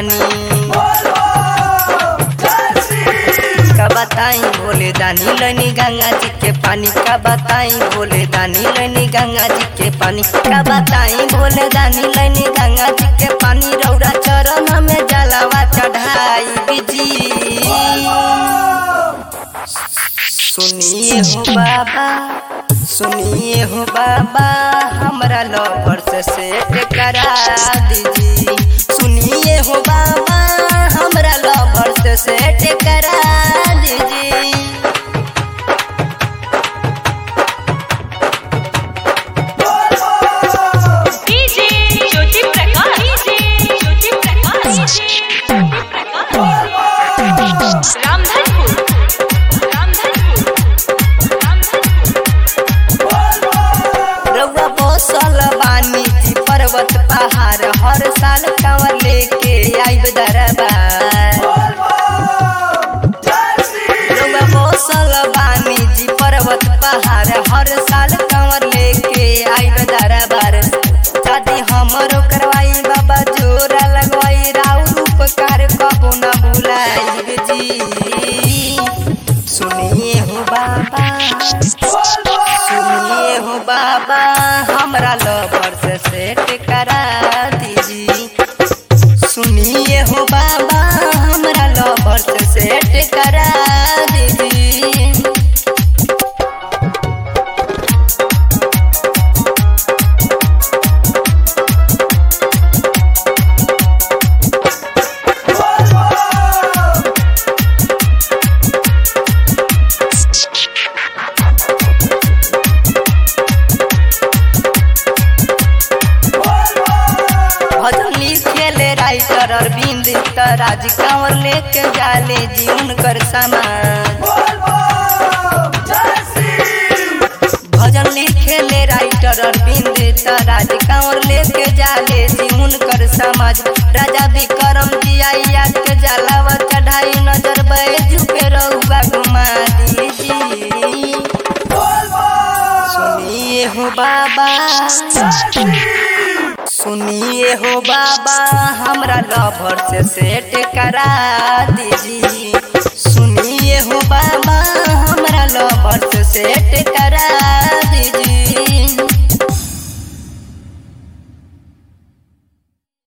पानी का बताई बोले दानी लनी गंगा जी के पानी का बताई बोले दानी लनी गंगा जी के पानी का बताई बोले दानी लनी गंगा जी के पानी रौरा चरण में जलावा चढ़ाई बिजी सुनिए हो बाबा सुनिए हो बाबा हमरा लवर से सेट करा दीजिए सुनिए हो बाबा हमरा लवर से सेट करा दीजिए डीजे ज्योति प्रकाश डीजे ज्योति प्रकाश रामधनपुर रामधनपुर रामधनपुर रउआ बसल बानी जी पर्वत पहाड़ हर साल कांवर लेके आइब दरबार रउआ बसल बानी जी पर्वत पहाड़ हर साल कांवर लेके आइब दरबार दादी हमरो करवाई बाबा जोरा लगवाई राउर उपकार कबो ना भुलाई जी सुनिए हो बाबा सुनिए हो बाबा हमरा लवर से सेट करा दीजिए सुनिए हो बाबा हमरा लवर से सेट करा दीजिए भजन लिखेले राइटर अरविंद त राज कंवर लेके जाले जी उनकर सामान भजन लिखेले राइटर अरविंद त राज कंवर लेके जाले जी उनकर समाज राजा विक्रम जी आइया के जलावा चढ़ाई नजर बैजू पे रहुआ घुमा दीजिए सुनिए हो बाबा सुनिए हो बाबा हमरा लवर से सेट करा दीजिए सुनिए हो बाबा हमरा लवर से सेट करा